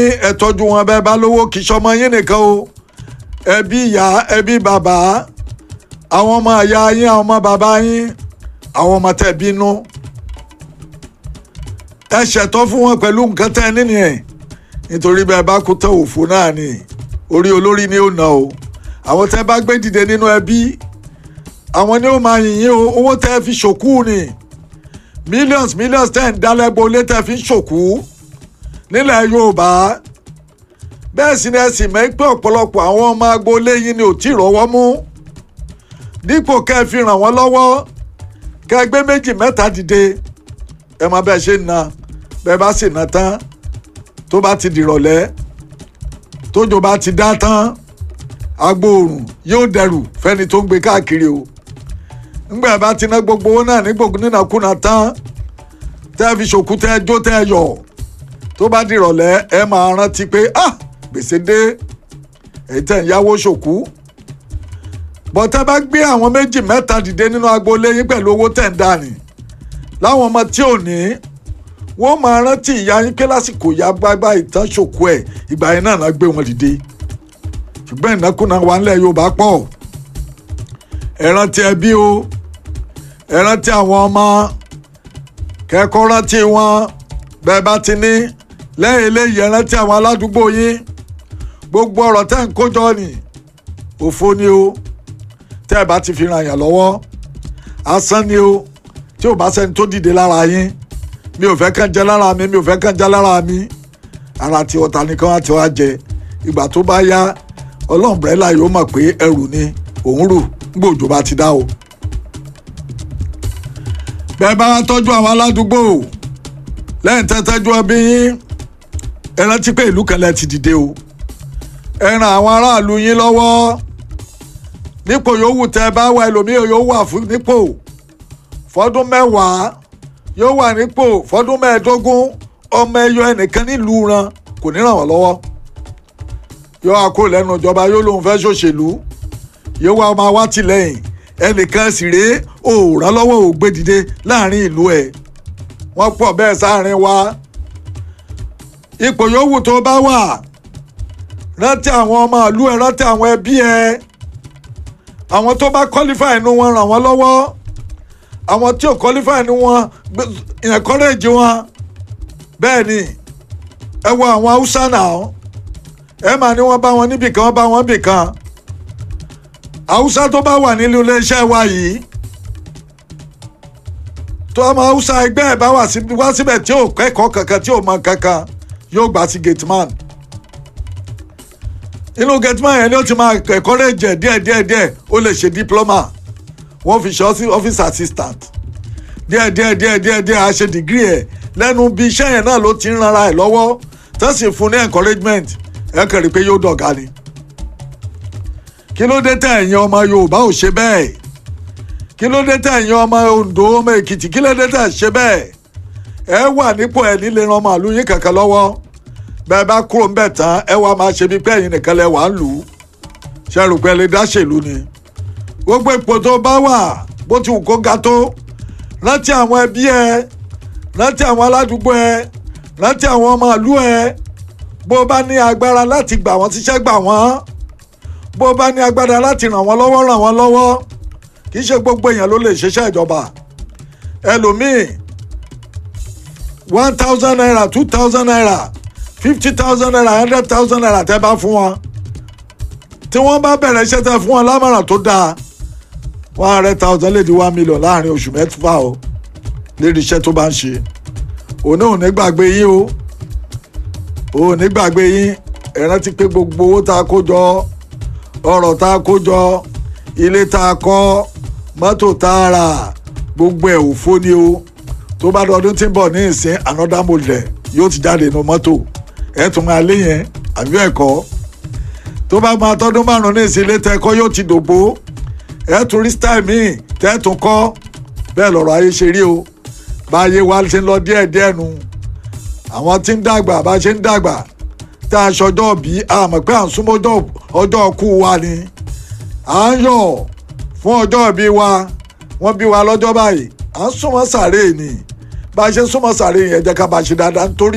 ẹ tọ́jú wọn bẹ́ẹ̀ bá lówó kì í ṣọmọ yín nìkan o ẹbí ìyá ẹbí bàbá àwọn ọmọ ìyá yín àwọn ọmọ bàbá yín àwọn ọmọ tẹ́ bínú ẹ ṣètọ́ fún wọn pẹ̀lú nǹkan tẹ́ ẹ nínú ẹ̀ nítorí bẹ́ẹ̀ bá kú tán òfò náà ni orí olórí ni ó nà o àwọn tẹ́ bá gbé dìde nínú ẹbí àwọn ni ó máa yìn yín o owó tẹ́ fi ṣòkú ni millions millions tẹ́ ń dálẹ́gbò lé tẹ́ fi ń ṣòkú nílẹ̀ Yorùbá bẹ́ẹ̀ sì ni ẹ sì mọ̀ pé ọ̀pọ̀lọpọ̀ àwọn ọmọ agboolé yín ni ò tí ì rọ́wọ́ mú dípò kẹ́ ẹ fi ràn wọ́n lọ́wọ́ kẹ́ ẹ gbé méjì mẹ́ta dìde ẹ máa bẹ́ẹ̀ ṣe ń na bẹ́ẹ̀ bá sì ná tán tó bá ti dìrọ̀lẹ́ tójò bá ti dá tán agbóòrùn yóò dẹrù fẹ́ni tó ń gbé káàkiri o ńgbà bá ti ná gbogbo owó náà ní gbogbo nínàkúnà tán tẹ́ fi ṣòkú tẹ́ jó tẹ́ yọ̀ tó bá dìrọ̀lẹ́ ẹ máa rántí pé ah gbèsè dé èyí tẹ̀ ń yáwó ṣòkú bọ́tẹ́ bá gbé àwọn méjì mẹ́ta dìde nínú agboolé yín pẹ̀lú owó tẹ̀ ń dání láwọn ọmọ tí ò ní wọ́n máa rántí ìyá yín pé lásìkò ìyá gbágbá ìtàn ṣòkú ẹ̀ ìgbà yẹn náà náà gbé wọn dìde ṣùgbọ́n ìnákúnà wà ńlẹ̀ Yorùbá pọ̀ ẹ rántí ẹbí o ẹ rántí àwọn ọmọ kẹ́kọ̀ọ́ rántí wọn bẹ́ẹ̀ bá ti ní lẹ́yìn eléyìí ẹ rántí àwọn aládùúgbò yín gbogbo ọ̀rọ̀ tẹ́ ń kójọ ni òfo ni o tẹ́ ẹ bá ti fi ràn yàn lọ́wọ́ asán ni o tí ò bá sẹ́ni tó dìde lára yín mi ò fẹ́ kàn jẹ́ lára mi mi ò fẹ́ kàn jẹ́ lára mi ara tí ọ̀tá nìkan á ti wá jẹ ìgbà tó bá yá ọlọ́mbrẹ́là yóò mọ̀ pé ẹrù ni òun rù nígbà òjò bá ti dá o. bẹ́ẹ̀ bá tọ́jú àwọn aládùúgbò lẹ́yìn tẹ́tẹ́jú ẹbí yín ẹ rántí pé ìlú kan lẹ ti dìde o ẹ ràn àwọn aráàlú yín lọ́wọ́ nípò yòówù tẹ́ bá wà ẹlòmíì yóò wà fún nípò fọdún mẹ́wàá yóò wà nípò fọdún mẹ́ẹ̀ẹ́dógún ọmọ ẹyọ ẹnìkan nílùú ran kò ní ràn wọ́n lọ́wọ́ yóò wá kó lẹ́nu ìjọba yóò lóun fẹ́ ṣòṣèlú yóò wá máa wá tìlẹ́yìn ẹnìkan sì rèé òòrán lọ́wọ́ ògbé dìde láàrin ìlú ẹ̀ wọ́n pọ̀ bẹ́ẹ̀ sáàrin wa ipò yòówù tó bá wà rántí àwọn ọmọ ìlú ẹ rántí àwọn ẹbí ẹ àwọn tó bá qualify inú wọn ràn wọ́n lọ́wọ́ àwọn tí ò qualify inú wọn encourage wọn bẹ́ẹ̀ ni ẹ wo àwọn haúsá náà ẹ máa ní wọ́n bá wọn níbì kan wọ́n bá wọn bì kan haúsá tó bá wà nílùú iléeṣẹ́ wa yìí tó ọmọ haúsá ẹgbẹ́ ẹ̀ bá wá síbẹ̀ tí ò kẹ́kọ̀ọ́ kankan tí ò mọ kankan yóò gbà sí gateman inú gateman yẹn ni ó ti máa encourage ẹ̀ díẹ̀ díẹ̀ díẹ̀ ó lè ṣe diploma wọ́n fi ṣe office assistant díẹ̀ díẹ̀ díẹ̀ díẹ̀ díẹ̀ á ṣe degree ẹ̀ lẹ́nu bí iṣẹ́ yẹn náà ló ti ń ranra ẹ̀ lọ́wọ́ tó sì fún ní encouragement ẹ kàn rí i pé yóò dọ̀gá ni kí ló dé tẹ̀ ẹ̀yin ọmọ Yorùbá ò ṣe bẹ́ẹ̀ kí ló dé tẹ̀ ẹ̀yin ọmọ Oǹdó ọmọ Èkìtì kí ló dé tẹ̀ ṣe bẹ́ẹ̀ ẹ wà nípò ẹ̀ nílé ran màálù yín kankan lọ́wọ́ bẹ́ẹ̀ bá kúrò ń bẹ̀ tán ẹ wà máa ṣe bí pé ẹ̀yin nìkan lẹ wà ń lù ú ṣe rò pé lè dá ṣèlú ni gbogbo ipò tó bá wà bó ti wù kó ga tó rántí àwọn ẹbí ẹ rántí àwọn aládùúgbò ẹ rántí àwọn ọmọ ìlú ẹ bó bá ní agbára láti gbà wọ́n síṣẹ́ gbà wọ́n bó bá ní agbára láti ràn wọ́n lọ́wọ́ ràn wọ́n lọ́wọ́ kì í ṣe gbogbo èèyàn ló lè ṣiṣẹ́ ìjọba ẹlòmíì one thousand naira two thousand naira fifty thousand naira hundred thousand naira tẹ́ bá fún wọn tí wọ́n bá bẹ̀rẹ̀ iṣẹ́ tẹ́ fún wọn lámọ̀ràn tó dáa one hundred thousand lè di one million láàrin oṣù mẹ́fà o lérí iṣẹ́ tó bá ń ṣe òun náà ò ní gbàgbé yín o òun ò ní gbàgbé yín ẹ rántí pé gbogbo owó tá a kó jọ ọrọ̀ tá a kó jọ ilé tá a kọ́ mọ́tò tá a rà gbogbo ẹ̀ òfó ni o tó bá dọdún tí ń bọ̀ ní ìsín another model yóò ti jáde nínú mọ́tò ẹ̀ tún máa lé yẹn àbí ẹ̀kọ́ tó bá máa tọ́dún márùn-ún ní ìsín ilé tẹ́kọ́ yóò ti dògbó ẹ̀ tún rí style míì tẹ́ tún kọ́ bẹ́ẹ̀ lọ́rọ̀ ayé ṣe rí o báyé wa ṣe ń lọ díẹ̀díẹ̀ nu àwọn tí ń dàgbà bá ṣe ń dàgbà tá a ṣọjọ́ bí a mọ̀ pé à ń súnmọ́ ọjọ́ ọkú wa ni à ń yọ̀ fún ọjọ́ ìbí wa wọ́n bí wa lọ́jọ́ báyìí à ń súnmọ́ sàréè ni bá a ṣe súnmọ́ sàréè yẹn jẹ́ ká bá a ṣe dáadáa nítorí